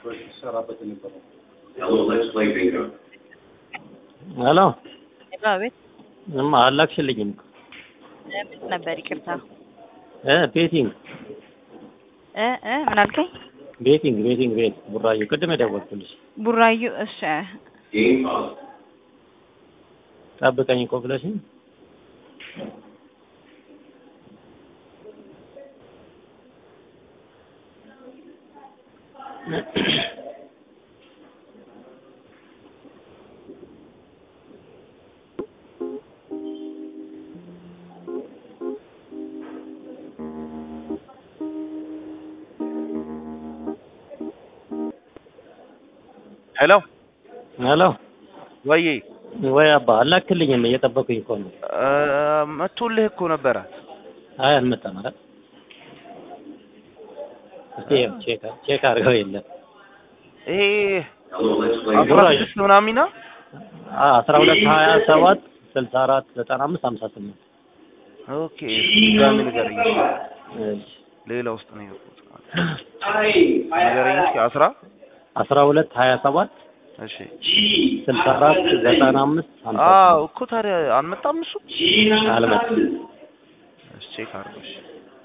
ሲሰራበት የነበረው Hello, let's play bingo. ሄሎ አቤት እማ አላክሽልኝም ምን ነበር? ይቅርታ እ ቤቲንግ እ እ ምን አልከኝ? ቤቲንግ ቤቲንግ ቤት ቡራዩ ቅድም የደወልኩልሽ ቡራዩ እሺ Game paused. ጠብቀኝ እኮ ብለሽኝ ሄሎ ሄሎ ወይ ወይ አባ አላክልኝም እየጠበኩኝ እኮ ነው መቶልህ እኮ ነበረ። አይ አልመጣም ኧረ እስቲ ይኸው ቼክ ቼክ አድርገው የለም ይሄ Hello, let's play አስራ ቡራዩ ስድስት ምናምን ነው። አ አስራ ሁለት ሀያ ሰባት ስልሳ አራት ዘጠና አምስት ሀምሳ ስምንት ኦኬ ድጋሚ ንገረኝ። እሺ ሌላ ውስጥ ነው የገቡት። ንገረኝ እስኪ አስራ አስራ ሁለት ሀያ ሰባት እሺ ስልሳ አራት ዘጠና አምስት ሀምሳ አዎ ስምንት እኮ ታዲያ አልመጣም እሱ። አልመጣም እሺ ቼክ አድርገው እሺ።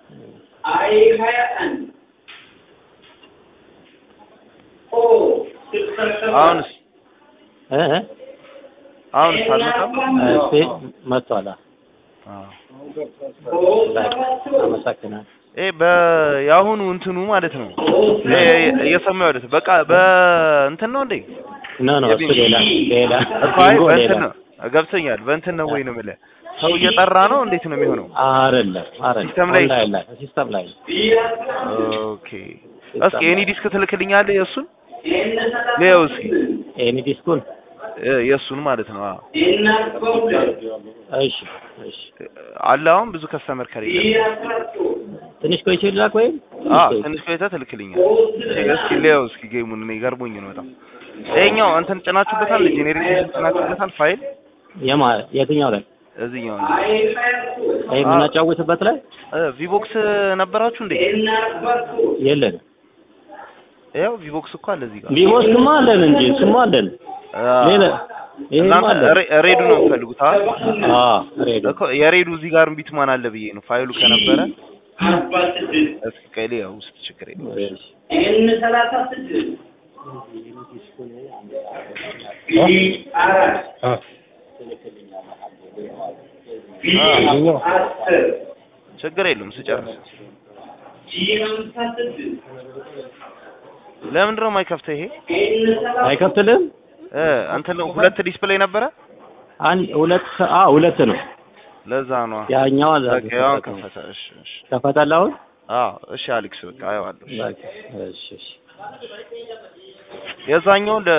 አሁንስ እ እ አሁንስ አልመጣም። እስቲ መጥቷል አዎ በቃ አመሰግናለሁ ይሄ በየአሁኑ እንትኑ ማለት ነው ይሄ እየሰማሁ ያሉት በቃ በእንትን ነው እንዴ? ኖ ኖ እሱ ሌላ ሌላ እኮ አይ ቢንጎ በእንትን ሌላ ነው ገብቶኛል። በእንትን ነው ወይ ነው የምልህ ሰው እየጠራ ነው እንዴት ነው የሚሆነው? አይደለም አይደለም ሲስተም ላይ- ኦንላይን ላይ ሲስተም ላይ ኦኬ እስኪ ኤኒ ዲስክ ትልክልኛለህ? የእሱን ሌው እስኪ ኤኒ ዲስኩን እ የእሱን ማለት ነው። አዎ እሺ እሺ አለ አሁን ብዙ ከስተመር ከሌለ ትንሽ ቆይቼ ልላክ ወይም አዎ ትንሽ ቆይተህ ትልክልኛል። እስኪ ሌው እስኪ ጌሙን እኔ ገርሞኝ ነው በጣም ይሄኛው እንትን ጭናችሁበታል? ጄኔሬሽን ጭናችሁበታል? ፋይል የማ የትኛው ላይ እዚህኛው ይሄ የምናጫውትበት ላይ እ ቪቦክስ ነበራችሁ እንዴ? የለንም ያው ቪቦክስ እኮ አለ እዚህ ጋር ቢሞስክማ አለን እንጂ እሱማ አለን ሌላ ይሄማ እናንተ አለን ሬ- ሬዱ ነው የምትፈልጉት አይደል? አዎ ሬዲዮ እኮ የሬዱ እዚህ ጋር ቢትማን አለ ብዬ ነው ፋይሉ ከነበረ እስኪ ቀሌ ያው ውስጥ ችግር የለም። እሺ ችግር የለም ስጨርስ። ለምንድን ነው የማይከፍተው ይሄ? አይከፍትልም እ እንትን ነው ሁለት ዲስፕሌይ ነበረ አንድ ሁለት አ ሁለት ነው ለዛ ነው ያኛው አዛ በቃ ያው ከፈተ። እሺ እሺ ከፈተል አሁን አዎ እሺ አሌክስ በቃ አየዋለሁ። እሺ። በቃ እሺ እሺ የዛኛው